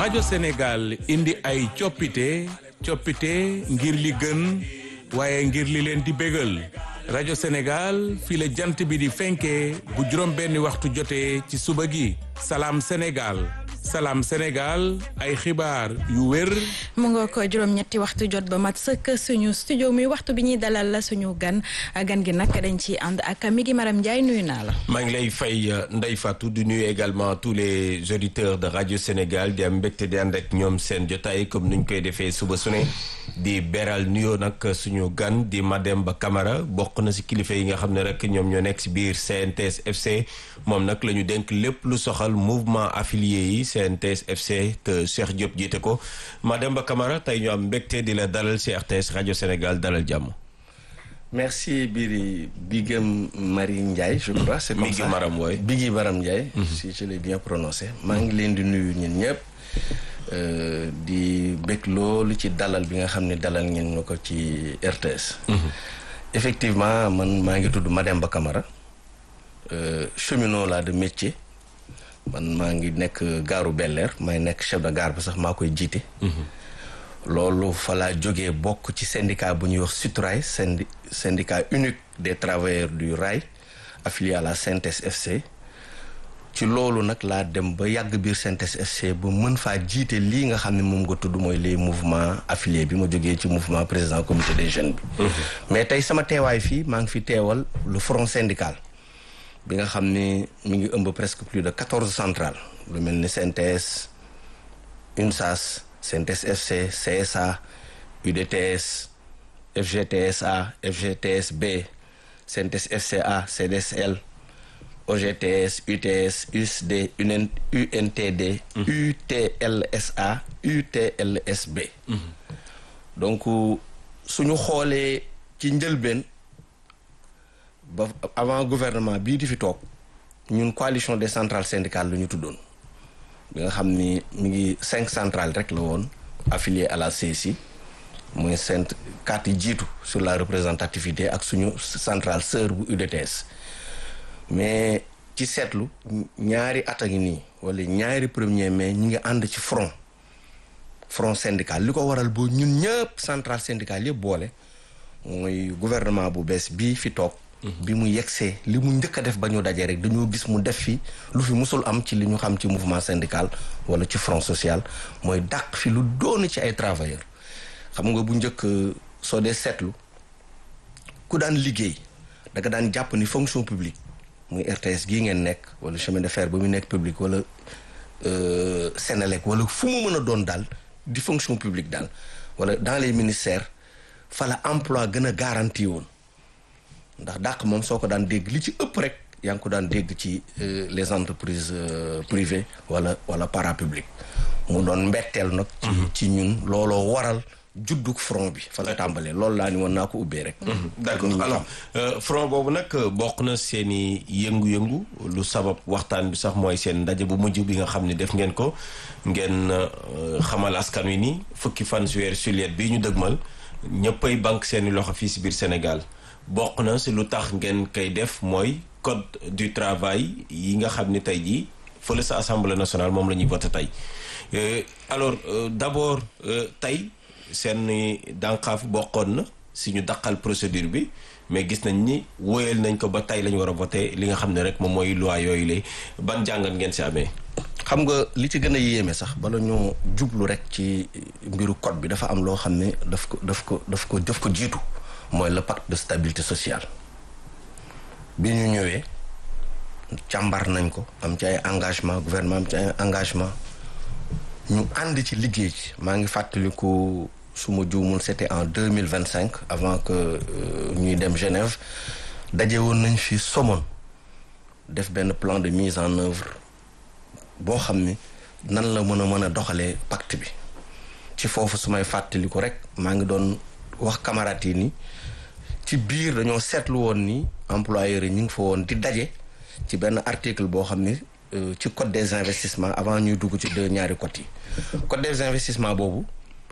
rajo Sénégal indi ay coppite coppite ngir li gën waaye ngir li leen di bégal rajo Sénégal fii la jant bi di fenkee bu juróom benni waxtu jotee ci suba gi salaam Sénégal salaam Sénégal ay xibaar yu wér. mu nga ko juróom-ñetti waxtu jot ba mat sëkk suñu studio mi waxtu bi ñuy dalal la suñu gan gan gi nag dañ ciy ànd ak mi ngi Maram Ndiaye nuyu naa la. maa ngi lay fay Ndeye Fatou di nuyu également tous les auditeurs de radio Sénégal di am mbégte di ànd ak ñoom seen jotaay comme nuñ koy defee suba su ne di beral nuyoo nag suñu gan di Mademba Camara bokk na si kilifa yi nga xam ne rek ñoom ñoo nekk si biir CNTS FC moom nag la ñu dénk lépp lu soxal mouvement affilié yi. CNTS FC te Cheikh Diop jiite ko Mademba Camara tey ñu am mbégte di la dalal ci RTS rajo Sénégal dalal jàmm. merci Biri Bigam Marie Ndiaye je crois c'est comme Bigui ça Maram wooy Bigui Maram Ndiaye si je l'ai bien prononcé maa ngi leen di nuyu ñun ñëpp di bég loolu ci dalal bi nga xam ne dalal ngeen ñu ko ci RTS effectivement man maa ngi tudd Mademba Camara cheminot la de métier man maa ngi nekk gaaru Bel-Air may nekk chef de gare ba sax maa koy jiite. loolu fa laa jógee bokk ci syndicat bu ñuy wax SUTRAI syndi syndicat unique des travailleurs du rail affilié à la CNTS FC. ci loolu nag laa dem ba yàgg biir CNTS FC ba mën faa jiite lii nga xam ne moom nga tudd mooy les mouvements affiliés bi ma jógee ci mouvement président comité des jeunes bi. mais tey sama teewaay fii maa ngi fi teewal le front syndical. bi nga xam ni mi ngi ëmb presque plus de quatorze centrales lu mel ni CNTS UNSAS CNTS FC CSA UDTS FGTSA FGTSB CNTS FCA CDSL OGTS UTS USD UNTD UTLSA UTLSB donc suñu xoolee ci njëlbeen ba avant gouvernement bii di fi toog ñun coalition des centrales syndicales la ñu tuddoon bi nga xam ni mi ngi cinq centrales rek la woon affilié à la CSI mooy cent quatre yi jiitu sur la représentativité ak suñu centrale sœur bu UDTS mais ci seetlu ñaari at a ngi nii wala ñaari premier mai ñi ngi ànd ci front front syndical li ko waral boo ñun ñëpp centrale syndicale yëpp boole mooy gouvernement bu bees bii fi toog bi mu yegsee li mu njëkk a def ba ñu dajee rek dañoo gis mu def fi lu fi musul am ci li ñu xam ci mouvement syndical wala ci front social mooy dàq fi lu doon ci ay travailleurs xam nga bu njëkk soo dee seetlu ku daan liggéey da nga daan jàpp ni fonction publique muy RTS gii ngeen nekk wala chemin de fer ba mu nekk public wala Sénélec wala fu mu mën a doon daal di fonction publique daal wala dans les ministères fa la emploi gën a garanti woon ndax dàq moom soo ko daan dégg li ci ëpp rek yaa ngi ko daan dégg ci les entreprises privées wala wala parapublic mu doon mbetteel nag ci ñun looloo waral judduk front bi fa la tàmbalee loolu laa ni woon naa ko ubbee rek d'accord alors front boobu nag bokk na seen i yëngu-yëngu lu sabab waxtaan bi sax mooy seen ndaje bu mujj bi nga xam ne def ngeen ko ngeen xamal askan wi ni fukki fan si weer juillet bii ñu dëgmal ñëppay banque seen i loxo fii si biir Sénégal bokk na si lu tax ngeen koy def mooy code du travail yi nga xam ni tey jii fële sa assemblée nationale moom la ñuy voté tey alors d'abord tey seen dànqaaf bokkoon na si ñu daqal procédure bi mais gis nañ ni wóyal nañ ko ba tey la ñu war a voté li nga xam ne rek moom mooy loi yooyu la ban jàngat ngeen si amee. xam nga li ci gën a yéeme sax bala ñoo jublu rek ci mbiru code bi dafa am loo xam ne daf ko daf ko daf ko daf ko jiitu. mooy le pacte de stabilité sociale bi ñu ñëwee càmbar nañ ko am ci ay engagement gouvernement am ci ay engagement ñu ànd ci liggéey ci maa ngi fàttaliku su ma juumul c'était en deux mille vingt cinq avant que ñuy dem Genève daje woon nañ fi Somone def benn plan de mise en œuvre boo xam ni nan la mën a mën a doxalee pacte bi ci foofu su may fàttaliku rek maa ngi doon wax camarades yi ni ci biir dañoo seetlu woon ni employeurs yi ñu ngi fa woon di daje ci benn article boo xam ni ci code des investissements avant ñuy dugg ci deux ñaari code yi code des investissements boobu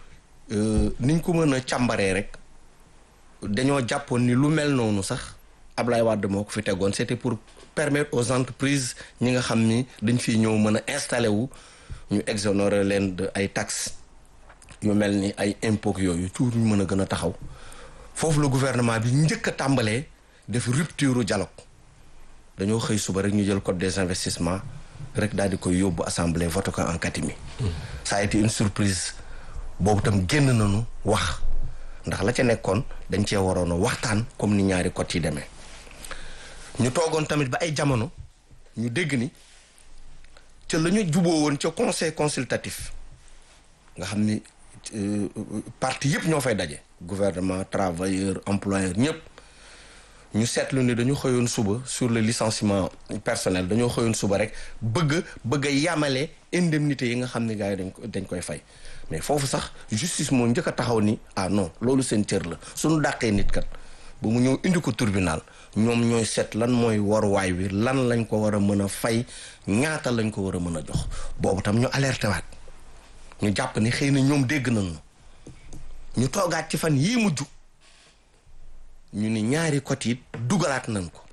niñ ko mën a càmbaree rek dañoo jàppoon ni lu mel noonu sax Ablaye Wade moo ko fi tegoon c'était pour permettre aux entreprises ñi nga xam ni dañ fiy ñëw mën a installé wu ñu exonérer leen de ay taxes yu mel ni ay impôts yooyu tuur ñu mën a gën a taxaw foofu la gouvernement bi njëkk a tàmbalee def rupture dialogue dañoo xëy suba rek ñu jël code des investissements rek daal di koy yóbbu assemblée voté ko en catimini ça a été une surprise boobu tam génn nañu wax ndax la ca nekkoon dañ cee waroon a waxtaan comme ni ñaari code yi demee ñu toogoon tamit ba ay jamono ñu dégg ni ca la ñu juboo woon ca conseil consultatif nga xam ni parti yëpp ñoo fay daje gouvernement travailleur employeur ñëpp ñu seetlu ni dañu xëyoon suba sur le licenciement personnel dañoo xëyoon suba rek bëgg bëgg a yamale indemnité yi nga xam ne gars yi dañ ko dañ koy fay mais foofu sax justice moo njëkk a taxaw ni ah non loolu seen cër la suñu dàqee nit kat ba mu ñëw indi ko tribunal ñoom ñooy seet lan mooy waruwaay wi lan lañ ko war a mën a fay ñaata lañ ko war a mën a jox boobu tam ñu alerté waat ñu jàpp ni xëy na ñoom dégg nañu ñu toogaat ci fan yii mujj ñu ni ñaari côté it dugalaat nañ ko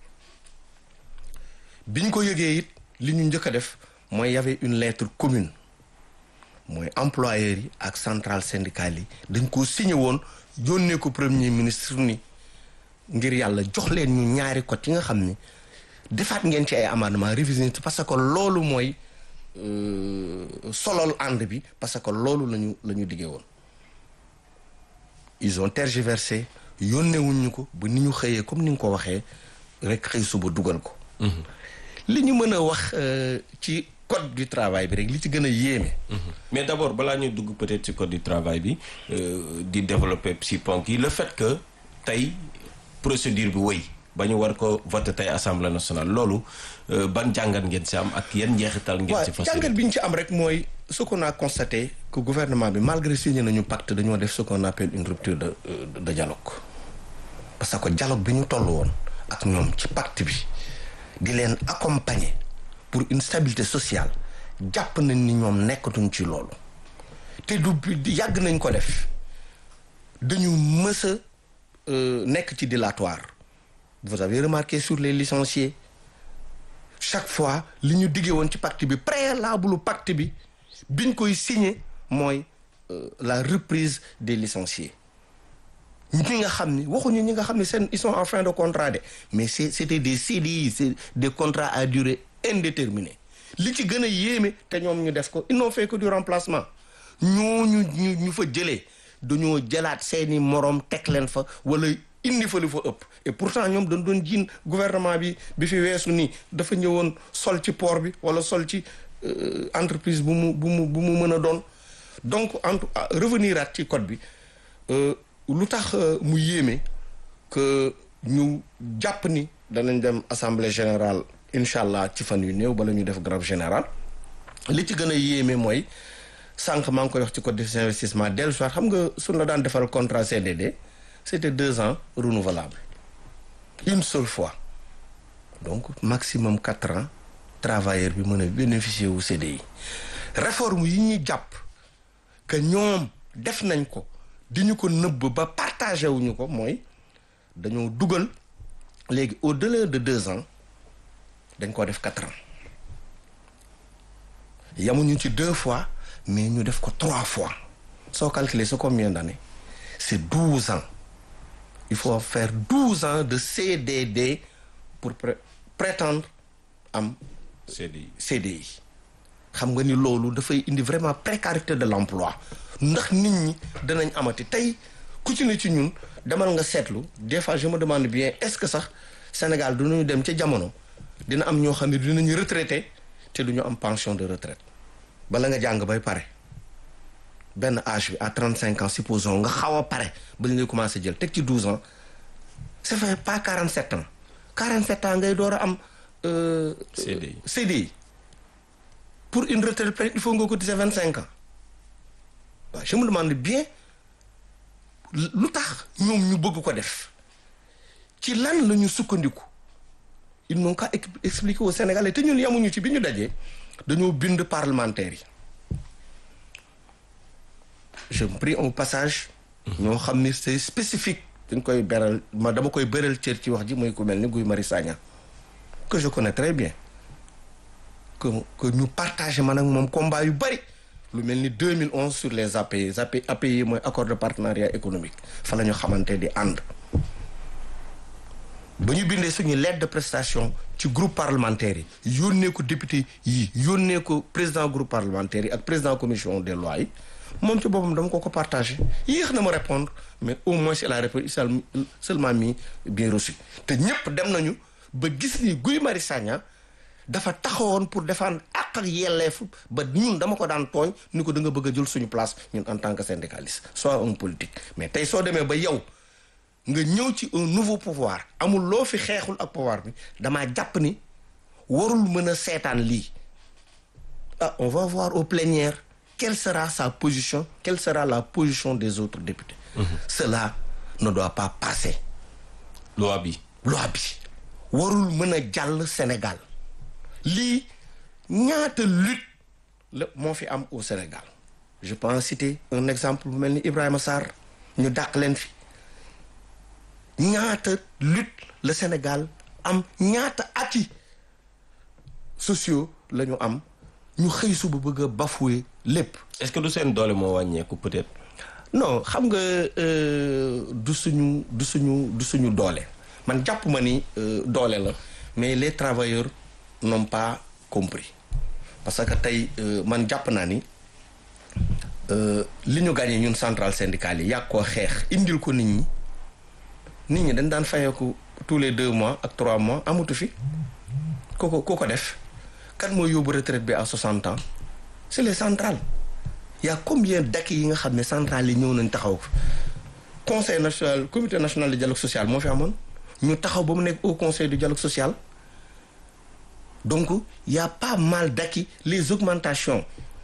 biñ ko yëgee it li ñu njëkk a def mooy y avait une lettre commune mooy employeurs yi ak centrale syndicale yi dañ ko signé woon yónnee ko premier ministre ni ngir yàlla jox leen ñu ñaari côté yi nga xam ni defaat ngeen ci ay amendement révision parce que loolu mooy solol ànd bi parce que loolu lañu la ñu diggee woon ils ont tergiversé yónneewuñ ñu ko ba ni ñu xëyee comme ni nga ko waxee rek xëy suba dugal ko li ñu mën a wax ci code du travail bi rek li ci gën a yéeme mais d'abord balaa ñuy dugg peut-être ci code du travail bi di développer si ponk yi le fait que tey procédure bi wëy ba ñu war ko voter tey assemblée nationale loolu ban jàngat ngeen si am ak yan njeexital ngeen si fas jàngat bi ñu ci am rek mooy ce qu'on a constaté que gouvernement bi malgré signé nañu pacte dañoo def ce qu'on appelle une rupture de de dialogue parce que dialogue bi ñu toll woon ak ñoom ci pacte bi di leen accompagner pour une stabilité sociale jàpp nañ ni ñoom nekkatuñ ci loolu te du yàgg nañ ko def dañu mës a nekk ci dilatoire vous avez remarqué sur les licenciés chaque fois li ñu diggee woon ci pacte bi préalable pacte bi biñ koy signé mooy la reprise des licenciés ñi nga xam ni waxuñu ñi nga xam ni seen ils sont en fin de contrat de mais c'est c'était des CDI c'est des contrats à durée indéterminée li ci gën a yéeme te ñoom ñu def ko ils n'ont fait que du remplacement ñooñu ñu ñu fa jëlee dañoo jëlaat seeni moroom teg leen fa wala indi fa lu fa ëpp et pourtant ñoom dañ doon jiin gouvernement bi bi fi weesu nii dafa ñëwoon sol ci port bi wala sol ci entreprise bu mu bu mu bu mu mën a doon donc en revenir at ci code bi lu tax mu yéeme que ñu jàpp ni danañ dem assemblée générale incha allah ci fan yu néew bala ñu def grève générale li ci gën a yéeme mooy sànq maa ngi koy wax ci code des investissements dellu soit xam nga suñ la daan defal contrat CDD c'était deux ans renouvelable une seule fois donc maximum quatre ans travailleur bi mën a bénéficier wu CDI réforme yi ñuy jàpp que ñoom def nañ ko di ñu ko nëbb ba partagé wuñu ko mooy dañoo dugal léegi au-delà de deux ans dañ ko def quatre ans yamuñu ci deux fois mais ñu def ko trois fois soo calculer c'est combien d'années c'est douze ans il faut faire douze ans de CDD pour pré prétendre am CDI CDI xam nga ni loolu dafay indi vraiment précarité de l'emploi ndax nit ñi danañ amati tey ku ci ne ci ñun demal nga seetlu des fois je me demande bien est-ce que sax Sénégal dinañu dem ca jamono dina am ñoo xam ne dinañu retraité te duñu am pension de retraite bala nga jàng bay pare benn âge bi à trente cinq ans supposons nga xaw a pare ba ñu lay commencé jël teg ci douze ans ça fait pas quarante sept ans quarante sept ans ngay door a am CDI CDI pour une retraite pleine il faut nga cotiser vingt cinq ans waaw je me demande bien lu tax ñoom ñu bëgg ko def ci lan la ñu sukkandiku ils n'ont qu'à expliquer aux Sénégalais te ñun yamuñu ci bi ñu dajee dañoo bind parlementaires yi je pris un passage ñoo xam ni c'est spécifique dañ koy beral ma dama koy beral cër ci wax ji muy ku mel ni Guy Marius Sagna que je connais très bien que que ñu partagé man ak moom combat yu bari lu mel ni 2011 sur les API API API mooy accord de partenariat économique fa la ñu xamante di ànd ba ñu bindee suñu lettre de prestation ci groupe parlementaire yi yónnee ko député yi yónnee ko président groupe parlementaire yi ak président commission des lois yi moom ci boppam dama ko ko partagé yéex na ma répondre mais au moins il a répondu seulement mis bien reçu te ñëpp dem nañu ba gis ni Guy Marius Sagna dafa taxawoon pour défendre àq ak yelleef ba ñun dama ko daan tooñ ni ko da nga bëgg a jël suñu place ñun en tant que syndicaliste soit un politique mais tey soo demee ba yow nga ñëw ci un nouveau pouvoir amul loo fi xeexul ak pouvoir bi damaa jàpp ni warul mën a seetaan lii ah on va voir au plénière quelle sera sa position quelle sera la position des autres députés mmh. cela ne doit pas passer loi bi loi bi warul mën a jàll Sénégal lii ñaata lutte la moo fi am au Sénégal je peux citer un exemple bu mel ni Ibrahima Sarr ñu dàq leen fi ñaata lutte le Sénégal am ñaata acquis sociaux la ñu am ñu xëy suba bëgg a bafouer lépp. est-ce que du seen doole moo wàññeeku peut-être. non xam nga du suñu du suñu du suñu doole man jàpp ma ni doole la mais les travailleurs n'ont pas compris parce que tey man jàpp naa ni li ñu gagné ñun centrale syndicale yi yàgg koo xeex indil ko nit ñi. nit ñi dañ daan fayeeku tous les deux mois ak trois mois amatu fi ku ko ku ko def kan mooy yóbbu retraite bi à 60 ans c'est les centrales y a combien d'acquis yi nga xam ne centrales yi ñëw nañ taxaw conseil national comité national de dialogue social moo fi amoon ñu taxaw ba mu nekk au conseil du dialogue social donc y a pas mal d'acquis les augmentations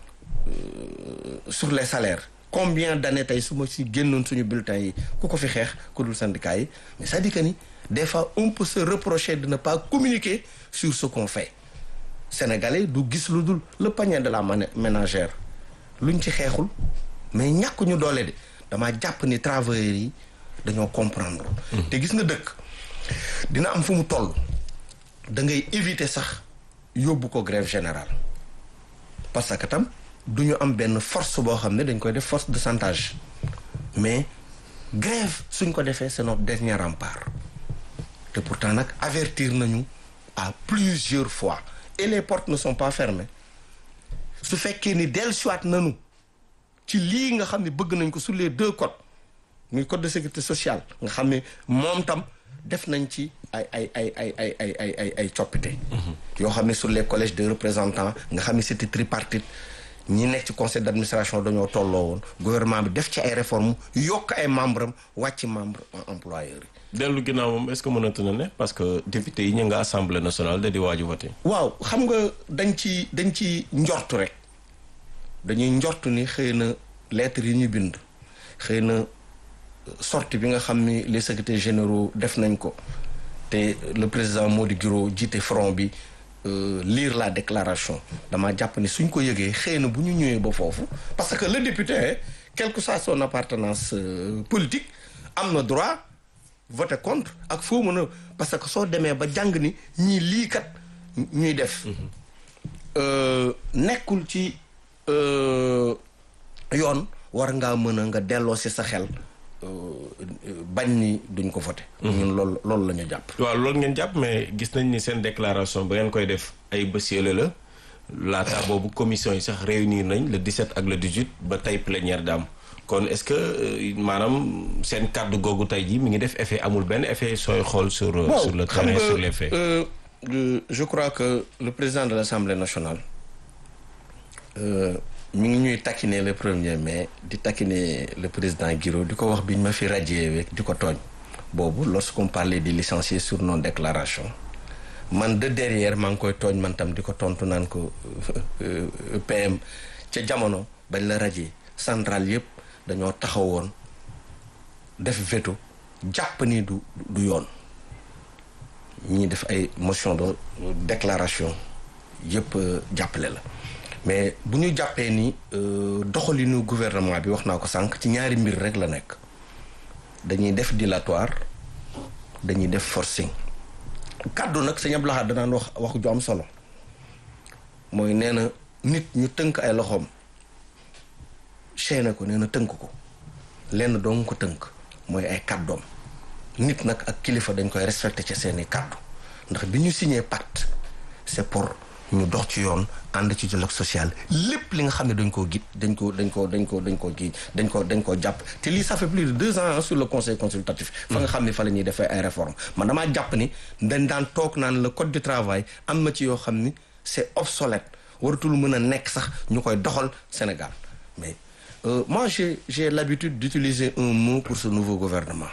euh, sur les salaires combien d'années tey su ma si génnoon suñu bulletins yi ku ko fi xeex ku dul syndicat yi mais c'est-à-dire que ni des fois on peut se reprocher de ne pas communiquer sur ce qu'on fait sénégalais du gis lu dul le panier de la ménagère luñ ci xeexul mais ñàkk ñu doole de damaa jàpp ni travailleurs yi dañoo comprendre te gis nga dëkk dina am fu mu toll da ngay éviter sax yóbbu ko grève générale parce que tam du ñu am benn force boo xam ne dañ koy def force de chantage mais grève suñ ko defee c'est notre dernier rempart te pourtant nag avertir nañu à plusieurs fois et les portes ne sont pas fermées su fekkee ni dellusiwaat nañu ci lii nga xam ne bëgg nañ ko sur les deux codes muy code de sécurité sociale nga xam ne moom tam def nañ ci ay ay ay ay ay ay ay ay ay coppite yoo xam ne sur les collèges de représentants nga xam ne c'était tripartite ñi nekk ci conseil d'administration dañoo tolloo woon gouvernement bi def ci ay réformes yokk ay membres am wàcc membre employeurs yi. dellu ginnaaw moom est-ce que mënatu na ne parce que député yi ñu nga assemblée nationale da di waaju voté. waaw xam nga dañ ci dañ ci njortu rek dañuy njortu ni xëy na lettres yi ñu bind xëy na sortie bi nga xam ni les secrétaires généraux def nañ ko te le président Mody Guiro jiite front bi. Euh, lire la déclaration dama jàpp ni suñ ko yëgee xëy na bu ñu ñëwee ba foofu parce que le député quelle que soit son appartenance euh, politique am na droit voter contre ak foo mën a parce que soo demee ba jàng ni ñii lii kat ñuy def euh, nekkul ci yoon war ngaa mën a nga delloo si sa xel bañ ni duñ ko voté ñun loolu loolu la ñu jàpp waaw loolu ngeen jàpp mais gis nañ ni seen déclaration ba ngeen koy def ay bés yële la laata boobu commission yi sax réunir nañ le 17 ak le 18 ba tey plénière daam kon est-ce que maanaam seen kàddu googu tey ji mi ngi def effet amul benn effet sooy xool sur sur le terrain sur les faits je crois que le président de l'Assemblée nationale mi ngi ñuy taquiner le premier mai di taquiner le président Guiro di ko wax bi ñu ma fi radié di ko tooñ boobu lorsqu'on parlait des licenciés sur non déclaration man de derrière maa ngi koy tooñ man tam di ko tontu naan ko PM ca jamono bañ la radié centrale yëpp dañoo taxawoon def veto jàpp ni du du yoon ñii def ay motion de déclaration yëpp jàppale la mais bu ñu jàppee ni doxalinu gouvernement bi wax naa ko sànq ci ñaari mbir rek la nekk dañuy def dilatoire dañuy def forcing kàddu nag sëñ Abdou Lahad danaan wax wax ju am solo mooy nee na nit ñu tënk ay loxoom chaîne ko nee na tënk ko lenn doo ko tënk mooy ay kàddoom nit nag ak kilifa dañ koy respecté ci seeni kàddu ndax bi ñu signé pacte c'est pour ñu dox ci yoon ànd ci dialogue social lépp li nga xam ne dañ koo git dañ ko dañ ko dañ ko dañ ko kii dañ ko dañ koo jàpp te lii ça fait plus de deux ans sur le conseil consultatif fa nga xam ne fa la ñuy defee ay réformes man damaa jàpp ni dañ daan toog naan le code du travail am na ci yoo xam ni c'est obsolète waratul mën a nekk sax ñu koy doxal Sénégal mais euh, moi j'ai j'ai l'habitude d'utiliser un mot pour ce nouveau gouvernement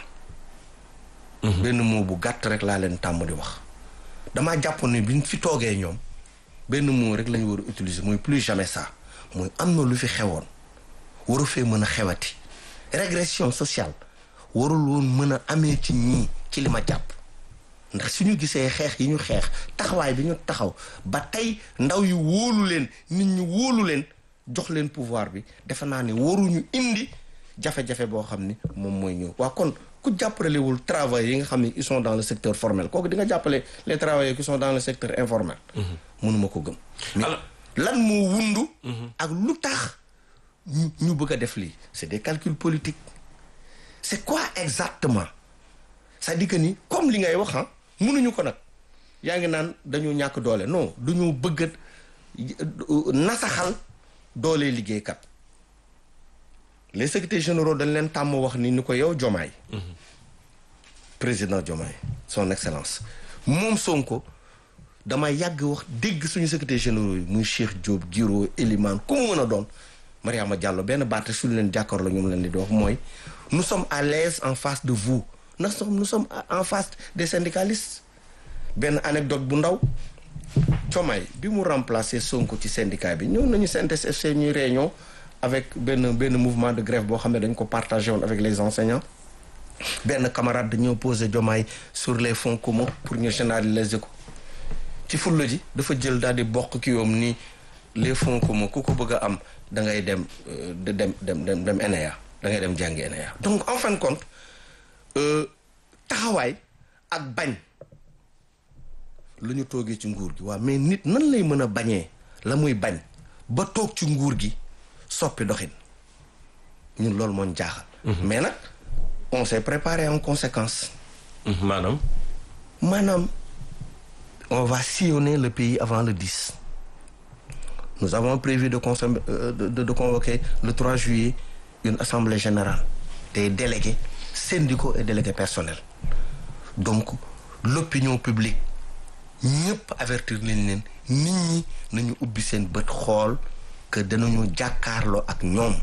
benn mot bu gàtt rek laa leen tàmm di wax damaa jàpp ni biñ fi toogee ñoom benn mot rek la ñu war a utiliser mooy plus jamais ça mooy am na lu fi xewoon waru fee mën a xewati régression sociale warul woon mën a amee ci ñii ci li ma jàpp ndax suñu gisee xeex yi ñu xeex taxawaay bi ñu taxaw ba tey ndaw yi wóolu leen nit ñi wóolu leen jox leen pouvoir bi defe naa ni waruñu indi jafe-jafe boo xam ni moom mooy ñëw waa kon ku jàppalewul travailleurs yi nga xam ne ils sont dans le secteur formel kooku di nga jàppale les travailleurs qui sont dans le secteur informel mënuma ko gëm mais lan moo wundu ak lu tax ñu ñu bëgg a def lii c'est des calculs politiques c'est quoi exactement c'est-à-dire que ni comme li ngay wax ah mënuñu ko nag yaa ngi naan dañu ñàkk doole non duñu bëgg a nasaxal doole liggéeykat les secrétaires généraux dañ leen tàmm wax ni ni ko yow Diomaye président Diomaye son excellence moom Sonko dama yàgg wax dégg suñu secrétaire généraux yi muy Cheikh Diop Giro Elimane ku mu mën a doon Mariama Diallo benn baat suñu leen jàkkaarloo ñoom leen di wax mooy nous sommes à l'aise en face de vous nous sommes nous sommes en face des syndicalistes benn anecdote bu ndaw Diomaye bi mu remplacer Sonko ci syndicat bi ñëw nañu CNTS/FC ñuy réunion avec benn benn mouvement de grève boo xam ne dañ ko partagé woon avec les enseignants benn camarade dañoo posé Diomaye sur les fonds communs pour ñu généraliser ko ci fulla ji dafa jël daal di bokk ki yoom ni les fonds communs ku ko bëgg a am da ngay dem dem dem dem dem ENEA da ngay dem jàngi ENEA donc en fin de compte taxawaay ak bañ lu ñu toogee ci nguur gi waaw mais nit nan lay mën a bañee la muy bañ ba toog ci nguur gi soppi doxin ñun loolu moo ñu jaaxal. mais nag on s'est préparé en conséquence. maanaam. maanaam on va sillonner le pays avant le 10. nous avons prévu de consom de, de, de convoquer le 3 juillet une assemblée générale des délégués syndicaux et délégués personnels donc l'opinion publique ñëpp avertir leen leen nit ñi nañu ubbi seen bët xool que danañu jàkkaarloo ak ñoom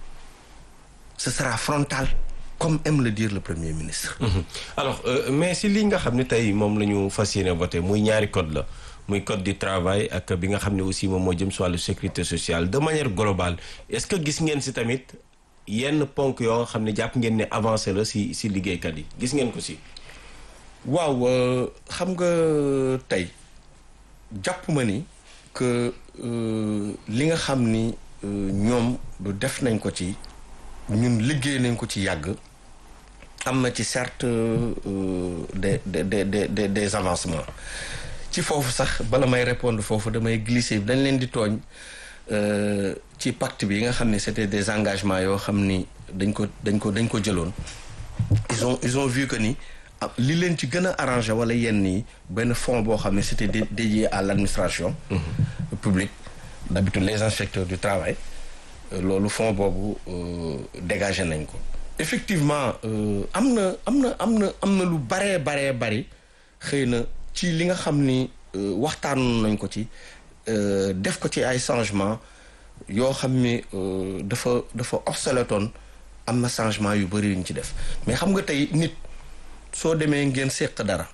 ce sera frontal comme aime le dire le premier ministre. Mmh. alors euh, mais si li nga xam ne tey moom la ñu fas yéene voté muy ñaari code la muy code du travail ak bi nga xam ne aussi moom moo jëm si wàllu sécurité sociale de manière globale est-ce que gis ngeen si tamit yenn ponk yoo nga xam ne jàpp ngeen ne avancé la si si liggéeykat yi gis ngeen ko si. waaw xam nga tey jàpp ma ni que li nga xam ni ñoom du def nañ ko ci ñun liggéey nañ ko ci yàgg am na ci certes des des des des des avancements ci foofu sax bala may répondre foofu damay glisser dañ leen di tooñ ci pacte bi yi nga xam ne c'était des engagements yoo xam ni dañ ko dañ ko dañ ko jëloon ils ont ils ont vu que ni li leen ci gën a arrangé wala yenn yi benn fonds boo xam ne c'était dédié à l'administration publique d'habitude les inspecteurs du travail loolu fonds boobu dégagé nañ ko effectivement am na am na am na am na lu baree baree bari xëy na ci li nga xam ni waxtaan nañ ko ci def ko ci ay changement yoo xam ni dafa dafa obsolétoon am na changement yu bari yuñ ci def mais xam nga tey nit soo demee ngeen séq dara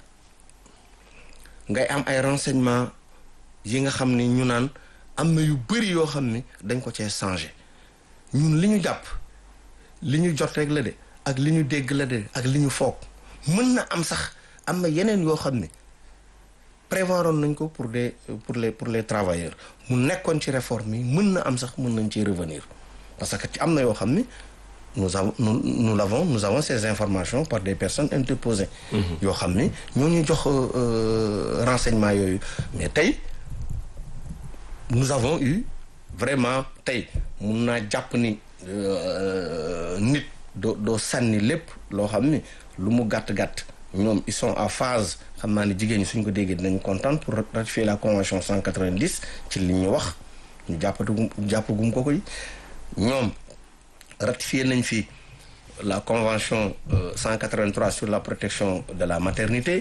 ngay am ay renseignements yi nga xam ni ñu naan am na yu bari yoo xam ni dañ ko cee changer ñun li ñu jàpp li ñu jot rek la de ak li ñu dégg la de ak li ñu foog mën na am sax am na yeneen yoo xam ni prévoiroon nañ ko pour des pour les pour les travailleurs mu nekkoon ci réforme yi mën na am sax mën nañ ci revenir parce que ci am na yoo xam ni nous avons nous nous l'avons nous avons ces informations par des personnes interposées. yoo xam ni ñoo ñu jox renseignement yooyu mais tey nous avons eu vraiment tey mun naa jàpp ni nit doo doo sànni lépp loo xam ni lu mu gàtt-gàtt ñoom ils sont en phase xam naa ne jigéen ñi suñ ko déggee dinañ kontaan pour ratifier la convention 190 ci li ñu wax ñu jàppatu jàpp gum ko koy ñoom ratifié nañ fi la convention euh, 183 sur la protection de la maternité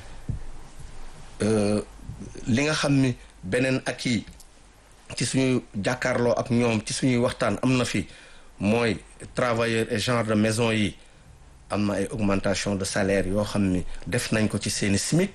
euh, li nga xam ni beneen ak yi ci suñu jàkkaarloo ak ñoom ci suñuy waxtaan am na fi mooy travailleurs et genre de maison yi am na ay augmentation de salaire yoo xam ni def nañ ko ci seeni SMIC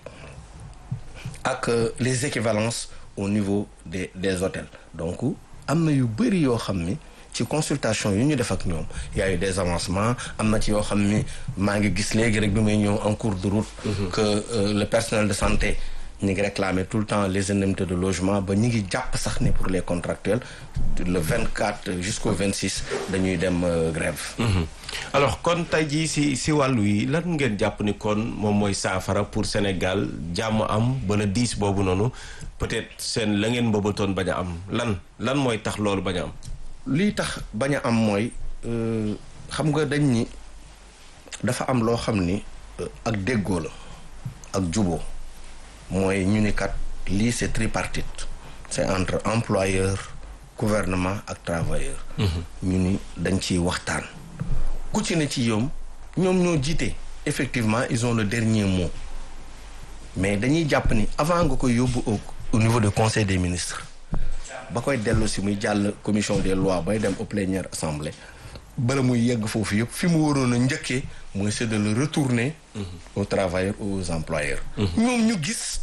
ak euh, les équivalences au niveau des des hôtels donc am na yu bëri yoo xam ni ci consultation yu ñu def ak ñoom y a eu des avancements am na ci yoo xam ni maa ngi gis léegi rek bi may ñëw en cours de route que euh, le personnel de santé ñi ngi réclamer tout le temps les indemnités de logement ba ñi ngi jàpp sax ni pour les contractuels le 24 jusqu'au 26 dañuy dem euh, grève alors kon tey jii si si wàllu yi lan ngeen jàpp ni kon moom mooy saafara pour Sénégal jàmm am ba le 10 boobu noonu peut-être seen la ngeen mbëbatoon bañ a am lan lan mooy tax loolu bañ a am. lii tax bañ a am mooy euh, xam nga dañ ni dafa am loo xam ni euh, ak déggoo la ak juboo mooy ñu ni kat lii c'est tripartite c'est entre employeur gouvernement ak travailleur ñu ni dañ ciy waxtaan ku ci ne ci yoom ñoom ñoo jiite effectivement ils ont le dernier mot mais dañuy jàpp ni avant nga koy yóbbu au au niveau du conseil des ministres ba koy dellu si muy jàll commission des lois bay dem au plénière assemblée bala muy yegg foofu yëpp fi mu waroon a njëkkee mooy c'est de le retourner aux travailleurs ou aux employeurs ñoom ñu gis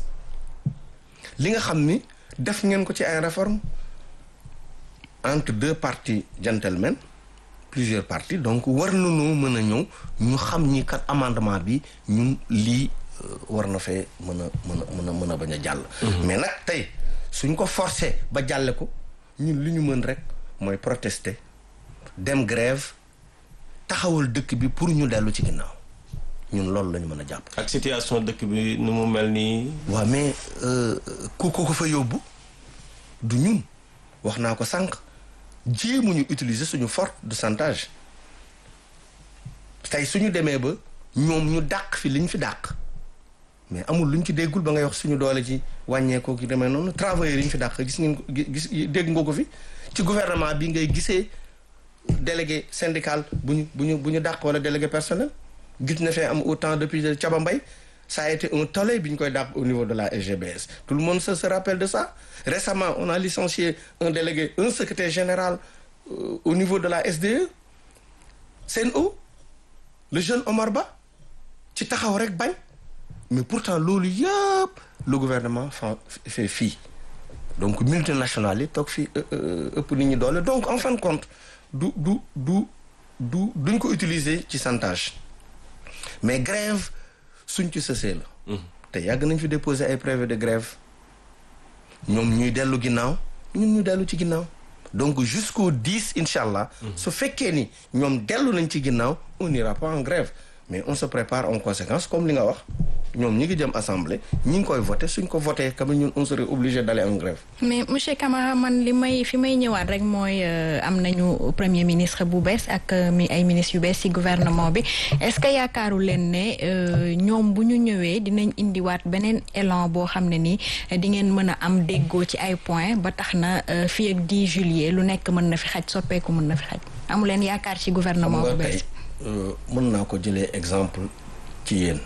li nga xam ni def ngeen ko ci ay réformes entre deux parties gentlemen plusieurs parties donc war nañoo mën a ñëw ñu xam ñi kat amendement bi ñun lii war na fee mën a mën a mën a mën a bañ a jàll mais nag tey suñ ko forcé ba jàlle ko ñun li ñu mën rek mooy protester dem grève taxawal dëkk bi pour ñu dellu ci ginnaaw ñun loolu la ñu mën a jàpp. ak situation dëkk bi nu mu mel nii. waaw mais ku ko ko fa yóbbu du ñun wax naa ko sànq jéemuñu utiliser suñu force de chantage tey suñu demee ba ñoom ñu dàq fi liñ fi dàq. mais amul luñ ci déggul ba ngay wax suñu doole ci wàññeekoo ki demee noonu travailleurs yi ñu fi dàq gis ngeen ko gis dégg nga ko fi ci gouvernement bi ngay gisee délégué syndical bu ñu bu ñu bu ñu dàq wala délégué personnel gis na fee am autant depuis Thiaba Mbaye ça a été un tollé bi ñu koy dàq au niveau de la SGBS tout le monde se se rappelle de ça récemment on a licencié un délégué un secrétaire général euh, au niveau de la SDE Sen'Eau le jeune Omar Ba ci taxaw rek bañ mais pourtant loolu yëpp le gouvernement fa fait fii donc multinationales yi toog fii ëpp nit ñi doole donc en fin de compte du du du du duñ ko utiliser ci chantage mais grève suñ ci sësee la te yàgg nañ fi déposer ay préavis de grève ñoom ñuy dellu ginnaaw ñun ñu dellu ci ginnaaw donc jusqu'au 10 incha allah su fekkee ni ñoom dellu nañ ci ginnaaw on n'ira pas en grève mais on se prépare en conséquence comme li nga wax ñoom ñi ngi jëm assemblée ñi ngi koy voté suñ ko voté comme ñun on serait obligé d'aller en grève mais monsieur Camara man li may fi may ñëwaat rek mooy am nañu premier ministre bu bees ak mi ay ministres yu bees ci gouvernement bi est-ce que yaakaaru leen ne ñoom bu ñu ñëwee dinañ indiwaat beneen élan boo xam ne ni di ngeen mën a am déggoo ci ay points ba tax na fii ak 10 juillet lu nekk mën na fi xaj soppeeku mën na fi xaj amu leen yaakaar ci gouvernement bu bees mën naa ko jëlee exemple ci yéen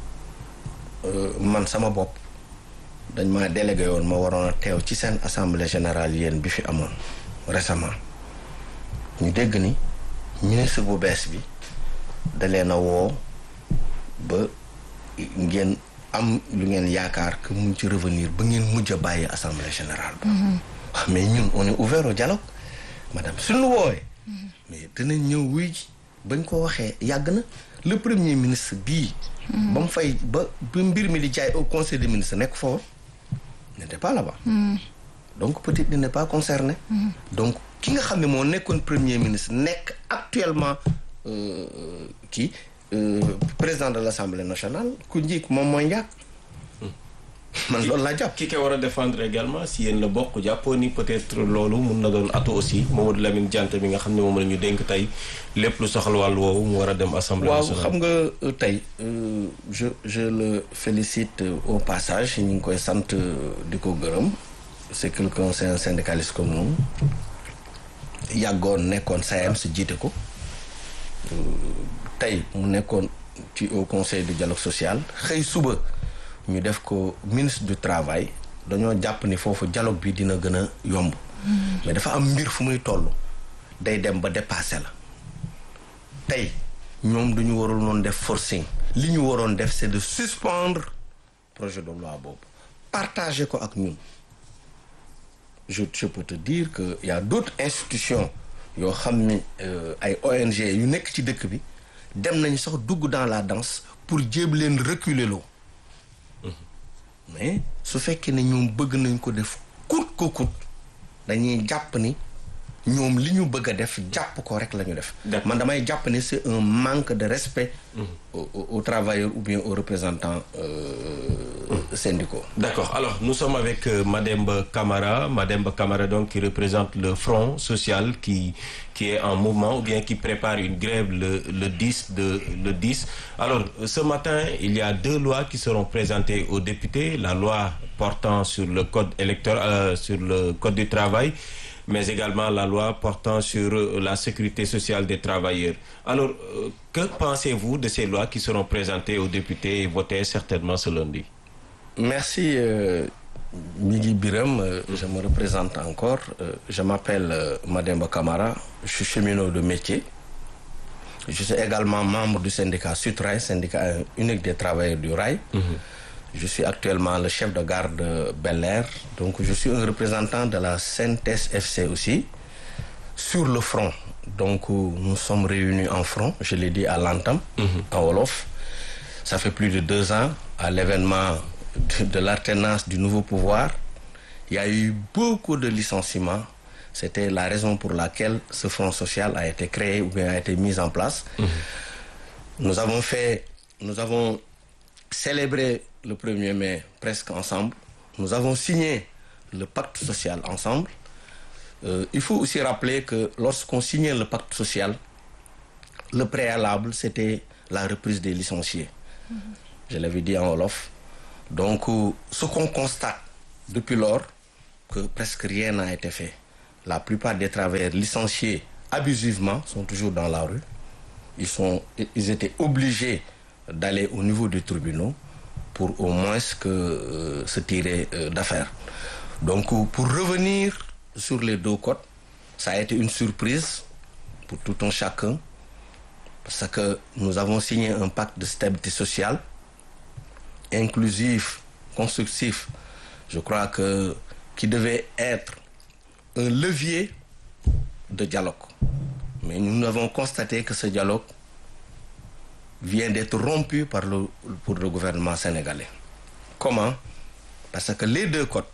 man sama bopp dañ ma délégué woon ma waroon a teew ci seen assemblée générale yéen bi fi amoon récemment ñu dégg ni ministre bu bees bi da leen a woo ba ngeen am lu ngeen yaakaar que mun ci revenir ba ngeen mujj a bàyyi assemblée générale ba mais ñun on est ouvert au dialogue madame suñu woowee mais dinañ ñëw wuy ji bañ ko waxee yàgg na le premier ministre bii ba mu fay ba ba mbir mi di jaay au conseil des ministres nekk foofu n'était pas là-bas donc peut-être il n'est pas concerné donc ki nga xam ne moo nekkoon premier ministre nekk actuellement kii président de l'Assemblée nationale ku njiik moom mooy njàkk man loolu laa jàpp ki ko war a défendre également si yéen la bokk jàppoo ni peut-être loolu mun na doon atu aussi Mamadou Lamine Diante mi nga xam ne moom la ñu dénk tey lépp lu soxal wàllu woowu mu war a dem assemblée waaw nationale. xam nga euh, tey euh, je je le félicite euh, au passage ñu ngi koy sant euh, di ko gërëm c'est quelqu'un c'est un syndicaliste comme nous yàggoon nekkoon SAEMS si jiite ko Euh, tey mu nekkoon ci au conseil du dialogue social xëy suba ñu def ko ministre du travail dañoo jàpp ni foofu dialogue bi dina gën a yomb mais dafa am mbir fu muy toll day dem ba dépassé la tey ñoom duñu warul noonu def forcing li ñu waroon def c'est de suspendre projet de loi boobu partager ko ak ñun je je peux te dire que y a d'autres institutions yoo xam ni euh, ay ONG yu nekk ci dëkk bi dem nañu sax dugg dans la danse pour jéem leen reculer loo mais su fekkee ne ñoom bëgg nañ ko def coûte que coûte dañuy jàpp ni ñoom li ñu bëgg a def jàpp ko rek la ñu def D'accord. man damay jàpp ne c'est un manque de respect aux, aux- aux travailleurs ou bien aux représentants euh, syndicaux D'accord. Alors, nous sommes avec euh, Mademba Camara. Mademba Camara, donc, qui représente le Front social qui, qui est en mouvement ou bien qui prépare une grève le, le 10 de, le 10. Alors, euh, ce matin, il y a deux lois qui seront présentées aux députés. La loi portant sur le code électoral, euh, sur le code du travail, mais également la loi portant sur euh, la sécurité sociale des travailleurs. Alors, euh, que pensez-vous de ces lois qui seront présentées aux députés et votées certainement ce lundi? Merci euh, Migui Biram, euh, je me représente encore. Euh, je m'appelle euh, Mademba Kamara, je suis cheminot de métier. Je suis également membre du syndicat Sutrail, syndicat euh, unique des travailleurs du rail. Je suis actuellement le chef de garde de Bel Air. Donc je suis un représentant de la CNTS FC aussi, sur le front. Donc euh, nous sommes réunis en front, je l'ai dit à l'entame, en Wolof. Ça fait plus de deux ans, à l'événement de, de l'alternance du nouveau pouvoir, il y a eu beaucoup de licenciements. C'était la raison pour laquelle ce front social a été créé ou bien a été mis en place. Nous avons fait, nous avons célébré le 1er mai presque ensemble. Nous avons signé le pacte social ensemble. Euh, il faut aussi rappeler que lorsqu'on signait le pacte social, le préalable, c'était la reprise des licenciés. Je l'avais dit en Wolof. Donc, euh, ce qu'on constate depuis lors, que presque rien n'a été fait. La plupart des travailleurs licenciés abusivement sont toujours dans la rue. Ils, sont, ils étaient obligés d'aller au niveau des tribunaux pour au moins que, euh, se tirer euh, d'affaire. Donc, euh, pour revenir sur les deux côtes, ça a été une surprise pour tout un chacun parce que nous avons signé un pacte de stabilité sociale inclusif, constructif, je crois que qui devait être un levier de dialogue. Mais nous avons constaté que ce dialogue vient d'être rompu par le, pour le gouvernement sénégalais. Comment Parce que les deux codes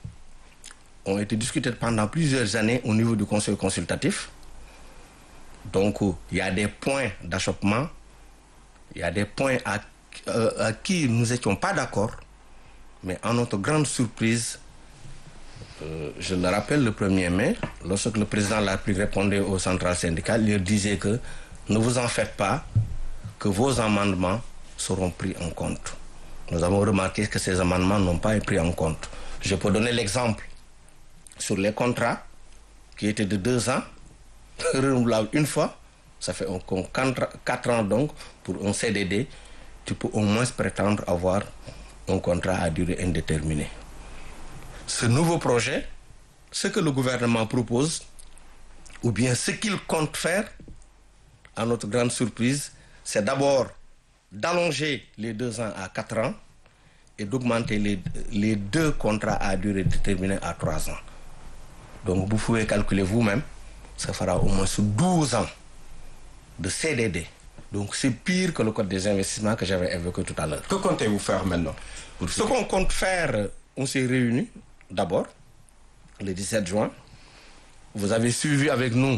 ont été discutés pendant plusieurs années au niveau du conseil consultatif. Donc, il y a des points d'achoppement, il y a des points à, euh, à qui nous n'étions pas d'accord, mais à notre grande surprise, euh, je le rappelle, le 1er mai, lorsque le président de la République répondait aux centrales syndicales, il leur disait que ne vous en faites pas, que vos amendements seront pris en compte. Nous avons remarqué que ces amendements n'ont pas été pris en compte. Je peux donner l'exemple sur les contrats qui étaient de deux ans, renouvelables une fois, ça fait encore quatre ans donc, pour un CDD, tu peux au moins prétendre avoir un contrat à durée indéterminée. Ce nouveau projet, ce que le gouvernement propose, ou bien ce qu'il compte faire, à notre grande surprise, c'est d'abord d'allonger les deux ans à quatre ans et d'augmenter les, les deux contrats à durée déterminée à trois ans. Donc vous pouvez calculer vous-même, ça fera au moins 12 ans de CDD. Donc c'est pire que le code des investissements que j'avais évoqué tout à l'heure. Que comptez-vous faire maintenant pour Ce qu'on compte faire, on s'est réunis d'abord le 17 juin. Vous avez suivi avec nous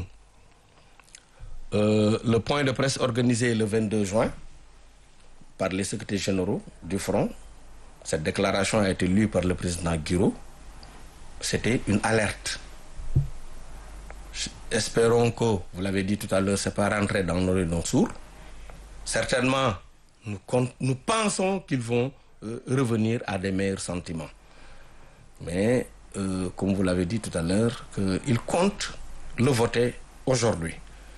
euh, le point de presse organisé le 22 juin par les secrétaires généraux du Front cette déclaration a été lue par le président Guiraud c'était une alerte espérons que vous l'avez dit tout à l'heure c'est pas rentré dans nos oreilles sourds certainement nous compte, nous pensons qu'ils vont euh, revenir à des meilleurs sentiments mais euh, comme vous l'avez dit tout à l'heure qu'ils comptent le voter aujourd'hui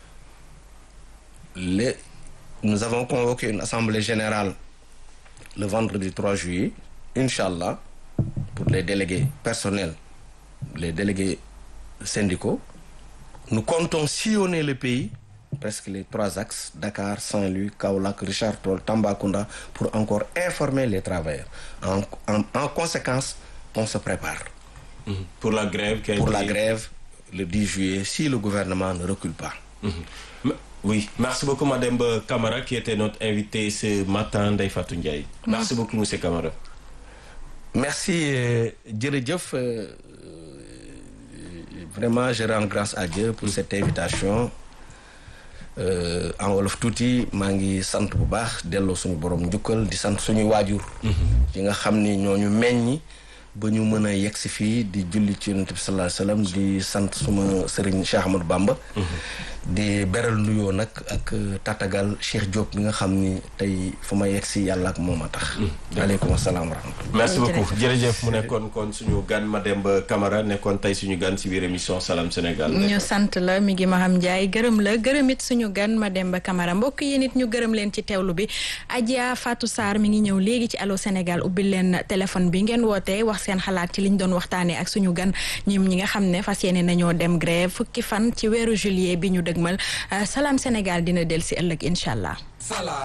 les nous avons convoqué une assemblée générale le vendredi 3 juillet Inch'Allah pour les délégués personnels les délégués syndicaux nous comptons sillonner le pays presque les trois axes Dakar Saint-Louis Kaolack Richard Toll Tambacounda pour encore informer les travailleurs en, en, en conséquence on se prépare Mmh. pour la grève qui a pour été- la grève le 10 juillet si le gouvernement ne recule pas Mhm. Oui, merci beaucoup Madame Camara qui était notre invitée ce matin Ndeye Fatou Ndiaye. Merci beaucoup Monsieur Camara. merci euh, jërëjëf euh, euh, vraiment je rends grâce à Dieu pour cette invitation Euh, en wolof tuuti maa ngi sant bu baax delloo suñu borom njukkal di sant suñuy waajur yi nga xam ni ñooñu meññi ba ñu mën a yegg si fii di julli ci yonent bi sallallahu alayhi wasallam di sant suma sëriñ Cheikh Ahmadou Bamba di beral nuyoo nag ak euh, tatagal Cheikh Diop mi nga xam ni tey fu ma yegg si yàlla ak moom a tax aleykum salaam wa rahmatullah Merci beaucoup jërëjëf mu nekkoon kon suñu gan Mademba Camara nekkoon tey suñu gan si biir émission Salam Sénégal. ñu sant la mi ngi Maham Ndiaye gërëm la gërëm it suñu gan Mademba Camara mbokk yi nit ñu gërëm leen ci teewlu bi Adja Fatou Sarr mi ngi ñëw léegi ci Allô Sénégal ubbil leen téléphone bi ngeen wootee wax seen xalaat ci liñ doon waxtaanee ak suñu gan ñim ñi nga xam ne fas yéene nañoo dem grève fukki fan ci weeru juillet bi ñu dëgmal Salam Sénégal dina del si ëllëg incha allah.